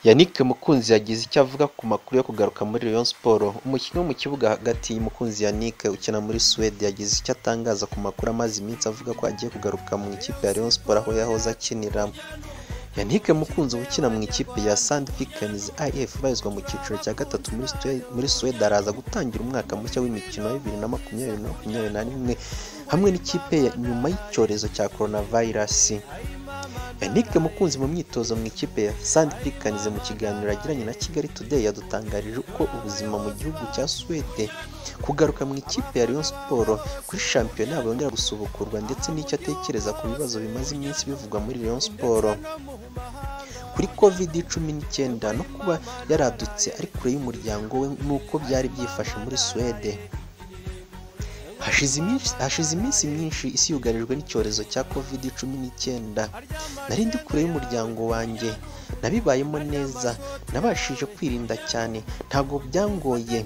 Yannick Mukunzi yagize icyo avuga ku makuru yo kugaruka muri Rayon Sports umukinnyi wo mu kibuga hagati Mukunzi Yannick ukina muri Suède yagize icyo atangaza ku makuru amaze iminsi avuga ko agiye kugaruka mu ikipe ya Rayon Sports aho yahoze akinira Yannick Mukunzi ukina mu ikipe ya Sandvik IF ibarizwa mu cyiciro cya gatatu muri Sue- muri Suède araza gutangira umwaka mushya w'imikino ya 2020-2021 hamwe n'ikipe ya- nyuma y'icyorezo cya coronavirus. Yannick Mukunzi mu myitozo mu ikipe ya Sandvikanize mu kiganiro yagiranye na Kigali Today yadutangarije uko ubuzima mu gihugu cya Suwede kugaruka mu ikipe ya Rayon Sports kuri shampiyona bongera gusubukurwa ndetse n'icyo atekereza ku bibazo bimaze iminsi bivugwa muri Rayon Sports kuri covid cumi n'icyenda no kuba yaradutse ari kure y'umuryango we n'uko byari byifashe muri Suwede Hashize iminsi- hashize iminsi myinshi isi yugarijwe n'icyorezo cya covid cumi n'icyenda nari ndi kure y'umuryango wanjye nabibayemo neza nabashije kwirinda cyane ntabwo byangoye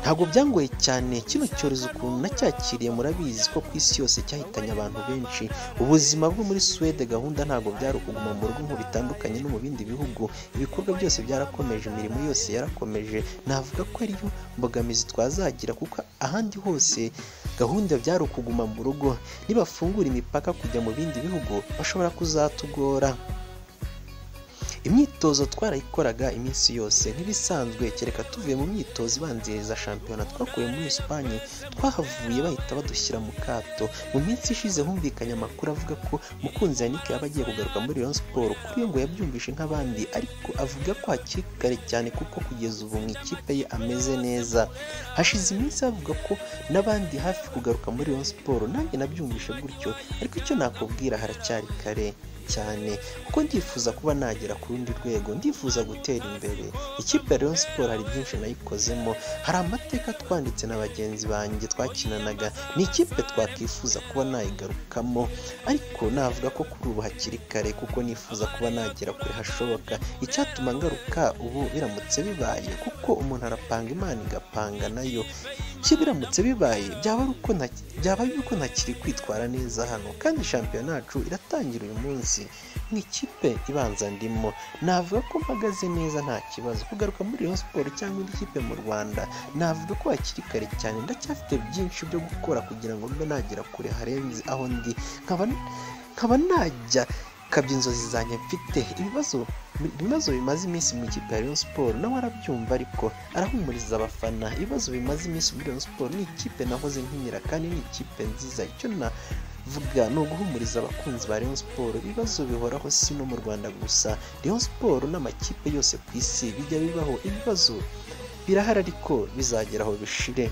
ntabwo byangoye cyane kino cyorezo ukuntu nacyakiriye murabizi ko ku isi yose cyahitanye abantu benshi ubuzima bwo muri Suwede gahunda ntabwo byari ukuguma mu rugo nk'uko bitandukanye no mu bindi bihugu ibikorwa byose byarakomeje imirimo yose yarakomeje navuga ko ariyo mbogamizi twazagira kuko ahandi hose gahunda byari ukuguma mu rugo nibafungura imipaka kujya mu bindi bihugu bashobora kuzatugora imyitozo twarayikoraga iminsi yose nk'ibisanzwe kereka tuvuye mu myitozo ibanziriza shampiyona twakuye muri esipanye twahavuye bahita badushyira mu kato mu minsi ishize humvikanye amakuru avuga ko mukunzi yannick yaba agiye kugaruka muri rayon siporo kuri we ngo yabyumvishe nk'abandi ariko avuga ko hakiri kare cyane kuko kugeza ubu mu ikipe ye ameze neza hashize iminsi avuga ko n'abandi hafi kugaruka muri rayon siporo nanjye nabyumvishe gutyo ariko icyo nakubwira haracyari kare cyane kuko ndifuza kuba nagera ku rundi rwego ndifuza gutera imbere ikipe ya Rayon Sports hari byinshi nayikozemo hari amateka twanditse na bagenzi banjye twakinanaga ni ikipe twakwifuza kuba nayigarukamo ariko navuga ko kuri ubu hakiri kare kuko nifuza kuba nagera kure hashoboka icyatuma ngaruka ubu biramutse bibaye kuko umuntu arapanga imana igapanga nayo cyo biramutse bibaye byaba ari uko nta- byaba ari uko ntakiri kwitwara neza hano kandi shampiyona yacu iratangira uyu munsi mu ikipe ibanza ndimo navuga ko mpagaze neza nta kibazo kugaruka muri Rayon Sports cyangwa indi kipe mu Rwanda navuga ko hakiri kare cyane ndacyafite byinshi byo gukora kugira ngo mbe nagera kure harenze aho ndi nkaba nkaba najya kabya inzozi zanjye mfite ibibazo ibibazo bimaze iminsi mu ikipe ya Rayon Sports nawe arabyumva ariko arahumuriza abafana ibibazo bimaze iminsi muri Rayon Sports ni ikipe nahoze nkinyira kandi ni ikipe nziza icyo navuga ni uguhumuriza abakunzi ba Rayon Sports ibibazo bihoraho si no mu Rwanda gusa Rayon Sports n'amakipe yose ku isi bijya bibaho ibibazo birahari ariko bizagera aho bishire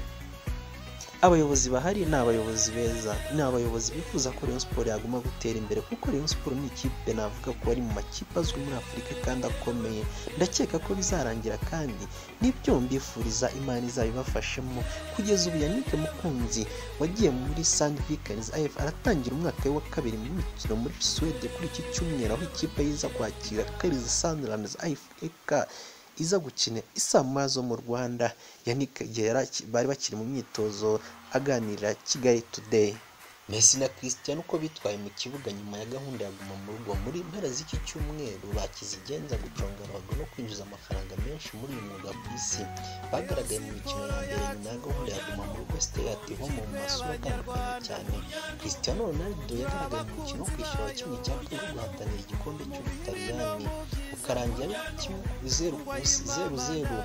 abayobozi bahari ni abayobozi beza ni abayobozi bifuza ko Rayon Sports yaguma gutera imbere kuko Rayon Sports ni ikipe navuga ko ari mu makipe azwi muri Afurika kandi akomeye ndakeka ko bizarangira kandi n'ibyo mbifuriza Imana izabibafashemo kugeza ubu Yannick Mukunzi wagiye muri Sandvikens AF aratangira umwaka we wa kabiri mu mikino muri Suwede kuri iki cyumweru aho ikipe yiza kwakira Kariza Sunderland AF iza gukina isa mu zo mu Rwanda Yannick igihe yari aki- bari bakiri mu myitozo aganira Kigali Today Messi na Cristiano uko bitwaye mu kibuga nyuma ya gahunda ya guma mu rugo muri mpera z'iki cyumweru bakizigenza guconga ruhago no kwinjiza amafaranga menshi muri uyu mwuga ku isi bagaragaye mu mikino ya mbere nyuma ya gahunda ya guma mu rugo stay at home mu masura atandukanye cyane Cristiano Ronaldo yagaragaye mu mukino wo kwishyura wa kimwe cya kabiri wo guhatanira igikombe cy'Ubutaliyani ukarangira ari kimwe zeru ku- zeru zeru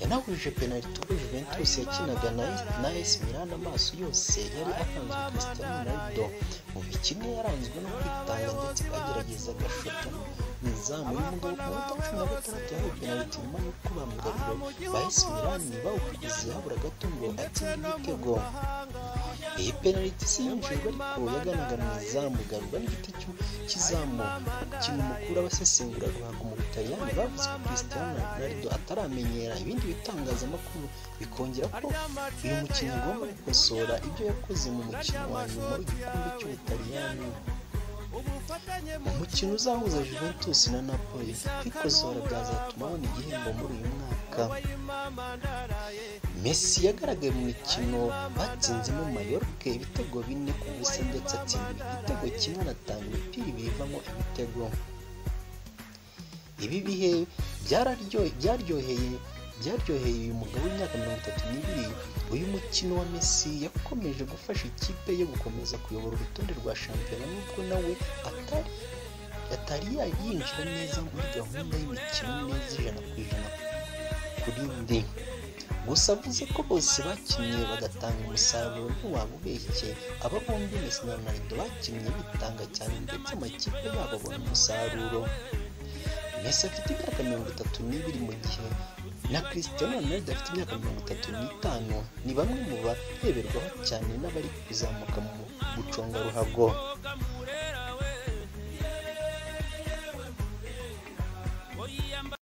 yanahuje penaliti ubwo Juventus yakinaga na na AS Milan amaso yose yari akanzwe Cristiano Ronaldo mu mikino yaranzwe no kwitanga ndetse agerageza agashota n'izamu y'umugabo ku minota cumi na gatandatu yahawe penaliti nyuma y'uko bamugarura ba AS Milan bawukurikize habura gato ngo atsinde ibitego iyi penaliti si yinjijwe ariko yaganaga mu izamu garurwa n'igiti cy'u- cy'izamu kintu mukuru abasesengura ruhago mu butaliyani bavuze ko Cristiano Ronaldo ataramenyera ibindi bitangazamakuru bikongera ko uyu mukinnyi agomba gukosora ibyo yakoze mu mukino wa nyuma w'igikombe cy'ubutaliyani mu mukino uzahuza Juventus na Napoli kwikosora byazatuma abona igihembo muri uyu mwaka Messi yagaragaye mu mikino batsinzemo Mallorca ibitego bine ku busa ndetse atsinda igitego kimwe anatanga imipira ibiri ivamo ibitego ibi bihe byararyohe- byaryoheye byaryoheye uyu mugabo w'imyaka mirongo itatu n'ibiri uyu mukino wa Messi yakomeje gufasha ikipe ye gukomeza kuyobora urutonde rwa shampiyona nubwo nawe atari atari yayinjira neza muri gahunda y'imikino neza ijana ku ijana kuri ndi gusa avuze ko bose bakinnye bagatanga umusaruro ntiwamubeshye aba bombi Messi na Ronaldo bakinnye bitanga cyane ndetse amakipe yabo abona umusaruro Messi afite imyaka mirongo itatu n'ibiri mu gihe na Cristiano Ronaldo afite imyaka mirongo itatu n'itanu ni bamwe mu bareberwaho cyane n'abari kuzamuka mu guconga ruhago